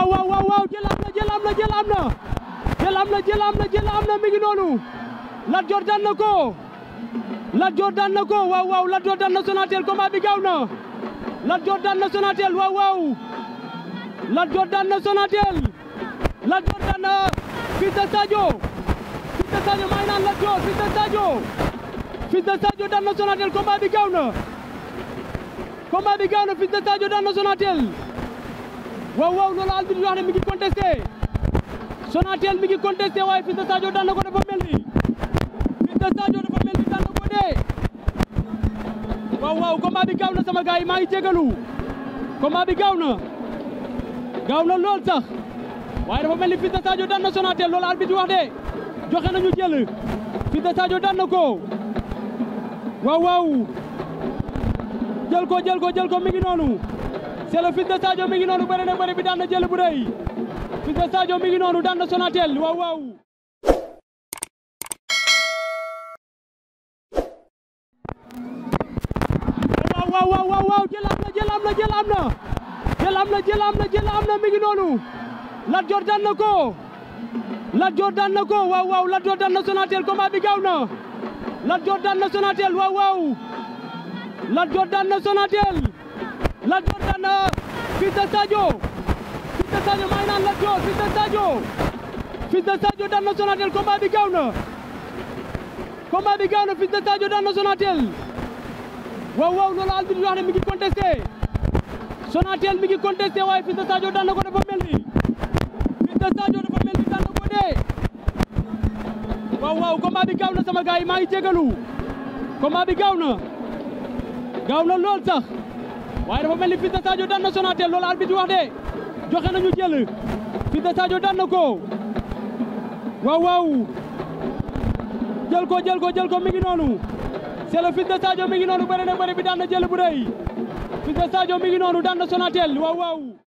waaw waaw waaw waaw jël am na jël am na jël am na jël am na jël am na jël am na mi ngi noonu Lat Dior daan na ko Lat Dior daan na ko waaw waaw Lat Dior daan na Sonatel combat bi gaaw na Lat Dior daan na Sonatel waaw waaw Lat Dior daan na Sonatel Lat Dior daan na Fils de Sadio Fils de Sadio may naan Lat Dior Fils de Sadio Fils de Sadio daan na Sonatel combat bi gaaw na combat bi gaaw na Fils de Sadio daan na Sonatel waaw waaw loolu arbitre bi wax ne mi ngi contesté Sonatel mi ngi contesté waaye Fils de Sadio daan na ko dafa mel ni Fils de Sadio dafa mel ni daan na ko dee waaw waaw combat bi gaaw na sama gars yi maa ngi jégalu combat bi gaaw na gaaw na lool sax waaye dafa mel ni Fils de Sadio daan na Sonatel loolu arbitre bi wax de joxe nañu jël Fils de Sadio daan na ko waaw waaw jël ko jël ko jël ko mi ngi noonu c'est le Fils de Sadio mi ngi noonu bëri na bëri bi daan na jël bu rëy Fils de Sadio mi ngi noonu daan na Sonatel waaw waaw waaw waaw waaw waaw jël am na jël am na jël am na jël am na jël am na jël am na mi ngi noonu Lat Dior daan na ko Lat Dior daan na ko waaw waaw Lat Dior daan na Sonatel combat bi gaaw na Lat Dior daan na Sonatel waaw waaw Lat Dior daan na Sonatel Lat Dior daan na Fils de Sadio Fils de Sadio may naan Lat Dior Fils de Sadio Fils de Sadio daan na Sonatel combat bi gaaw na combat bi gaaw na Fils de Sadio daan na Sonatel waaw waaw loolu arbitre bi wax ne mi ngi contesté Sonatel mi ngi contesté waaye Fils de Sadio daan na ko dafa mel ni Fils de Sadio dafa mel ni daan na ko dee waaw waaw combat bi gaaw na sama gars yi maa ngi jégalu combat bi gaaw na gaaw na lool sax waaye dafa mel ni Fils de Sadio daan na Sonatel loolu arbitre bi wax de joxe nañu jël Fils de Sadio daan na ko waaw waaw jël ko jël ko jël ko mi ngi noonu c'est le Fils de Sadio mi ngi noonu bëri na bëri bi daan na jël bu rëy Fils de Sadio mi ngi noonu daan na Sonatel waaw waaw